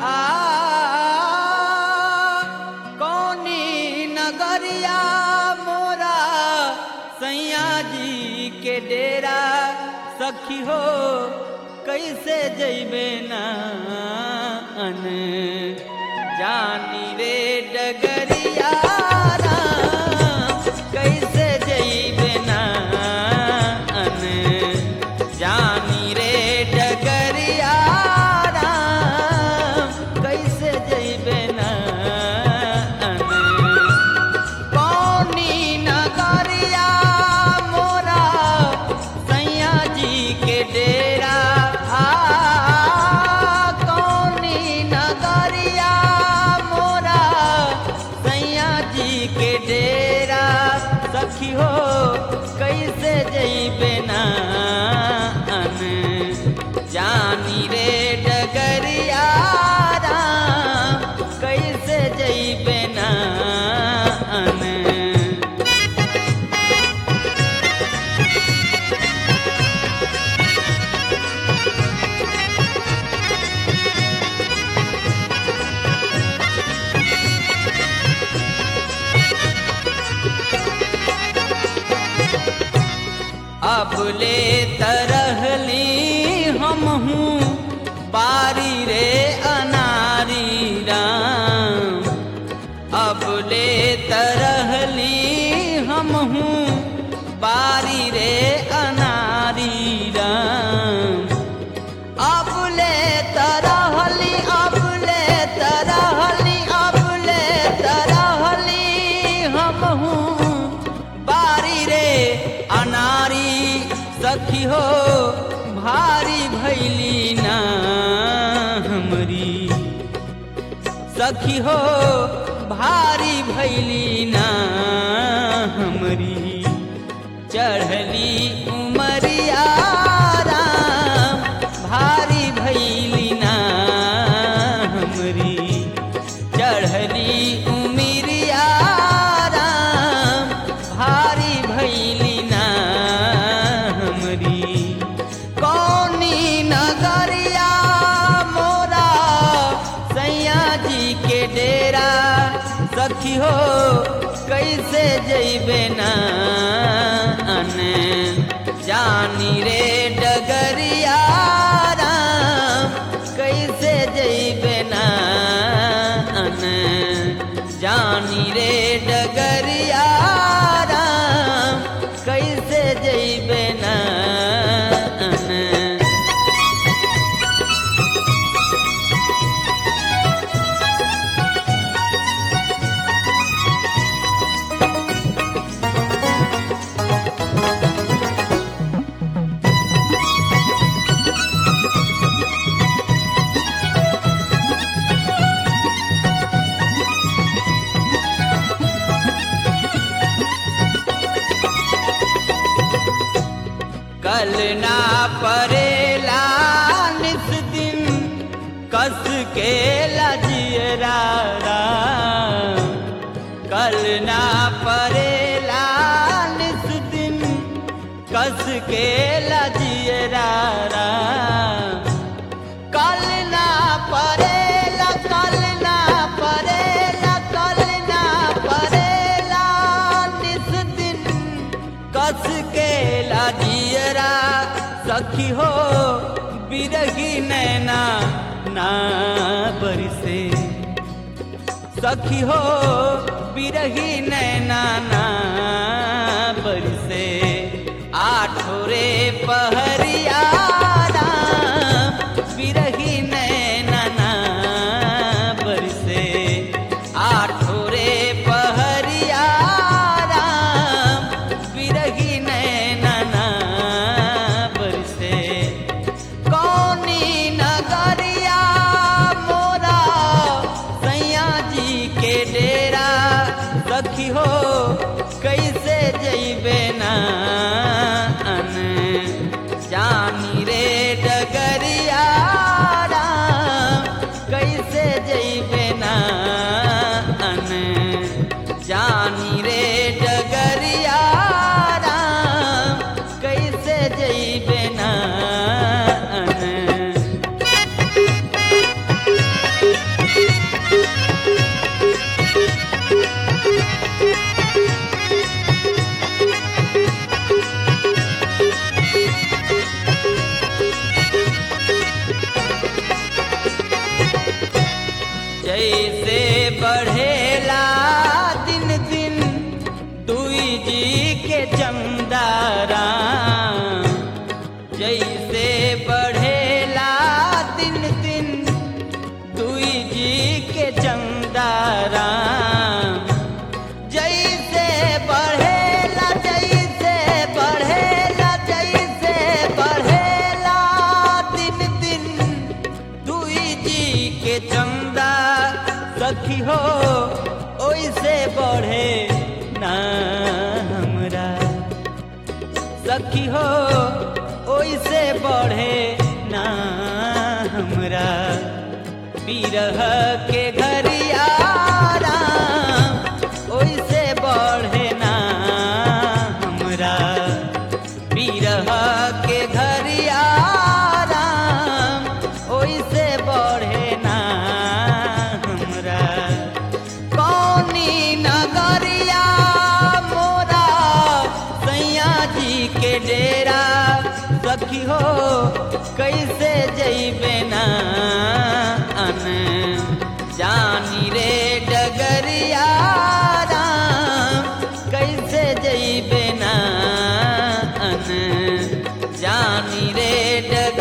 आ कौनी नगरिया मोरा सैया जी के डेरा सखी हो कैसे जैबे ना अन जानी रे डगरिया राम, कैसे जैबे ना अन जानी रे डगरिया राम, कैसे जैबे ना अन कौनी नगरिया मोरा सैया जी के डेरा आ कौनी नगरिया मोरा सैया जी के डेरा सखी हो कैसे जैबे ना अन जानी रे डगरिया राम, कैसे जैबे ना अन अब ले तरहली हम हूँ बारी रे अनारी राम अब ले तरहली हम हूँ बारी रे अनारी राम अब ले तरहली अब ले तरहली अब ले तरहली हम हूँ बारी रे अनारी सखी हो भारी भैली ना हमरी सखी हो भारी भैली ना हमरी चढ़ली उमरिया राम भारी भैली ना हमरी चढ़ली उमरिया राम भारी भैली ना हमरी कौनी नगरिया मोरा सैया जी के डेरा सखी हो कैसे जैबे ना अन जानी रे डगरिया राम कैसे जैबे ना अन जानी रे डगरिया राम कैसे जैबे ना अन कल ना परेला निस दिन कस के लजियरा राम। कल ना परेला निस दिन कस के लजियरा राम। कल ना परेला कल ना परेला कल ना परेला निस दिन कस के लाजियरा सखी हो बिरही नैना ना बरसे सखी हो बिरही नैना ना बरसे आठोरे पहरिया राम, बिरही नैना ना बरसे आठोरे पहरिया राम, बिरही नैना ना बरसे कौनी नगरिया मोरा सैया जी के डेरा सखी हो कैसे जैबे ना अन जानी रे डगरिया राम, कैसे जैबे ना अन जानी रे डगरिया राम, कैसे जैबे ना अन जैसे बढ़ेला दिन दिन दुई जी के चमदारा जैसे बढ़ेला दिन दिन दुई जी के चमदारा जैसे बढ़ेला जैसे बढ़ेला जैसे बढ़ेला दिन दिन दुई जी के चंदा सखी हो ओइसे बढ़े ना हमरा सखी हो ओइसे बढ़े ना हमरा बिरह के घरियारा ओइसे बढ़े ना हमरा बिरह के घरियारा ओइसे बढ़े ना हमरा कौनी नगरिया मोरा सैया जी के डेरा सखी हो कैसे जैबे ना अन जानी रे डगरिया राम कैसे जैबे ना अन जानी रे डग